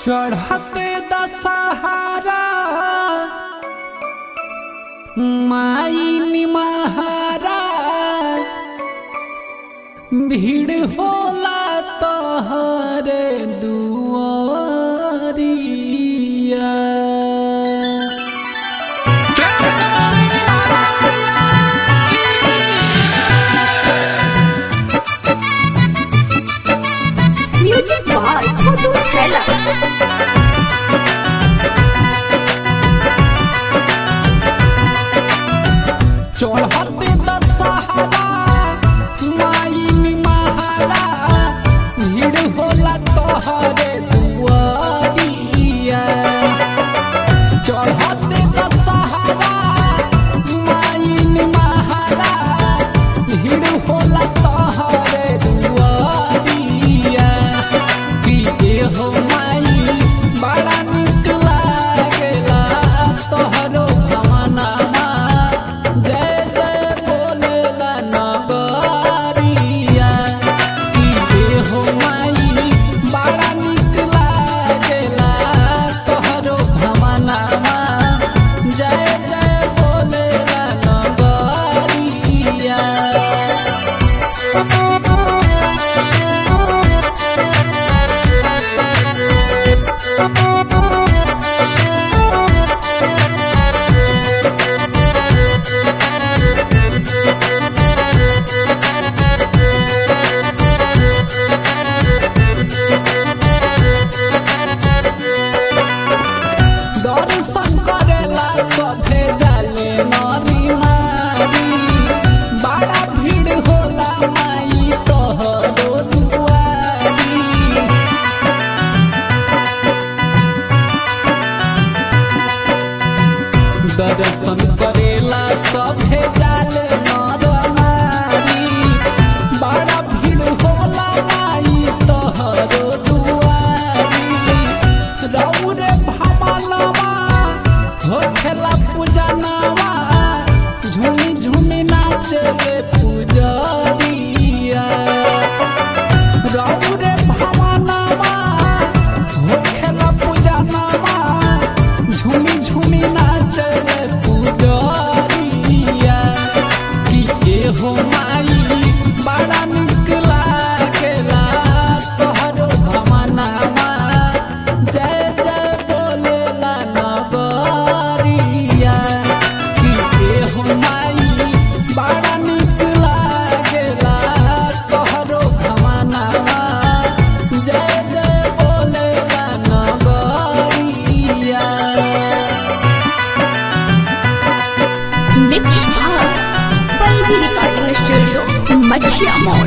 चढ़ते दशहरा माई निमहारा भीड़ होला तोहरे दुआरिया म्यूजिक बाय छोटू छैला चढ़ते दशहरा माई निमहारा भीड़ होला तोहरे दुआरिया चढ़ते दशहरा माई निमहारा भीड़ होला तोहरे दुआरिया पीते हो माई बड़ा निक लागेला तोहरो जमानामा जय जय बोलेला नगरिया पीते हो माई बड़ा निक लागेला तोहरो जमानामा जय जय बोलेला नगरिया दर्शन करेला सभे जाले नरी नारी बड़ा भीड़ होला माई तोहरो दुआरी दर्शन करेला सभे जाले नर नारी बड़ा भीड़ होला माई तोहरो दुआरी रौरे भमलवा होखेला पूजनवा झूमी झूमी नाचले पूजरिया रौरे भमलवा होखेला पूजनवा झूमी झूमी नाचले पूजरिया कि के हो माई बड़ा निक लागेला तोहरो भमनामा जय जय बोलेला नगरिया कि के हो माई बड़ा निक लागेला तोहरो भमनामा जय जय बोलेला नगरिया mix by Pallavi recording studio Machhiya mall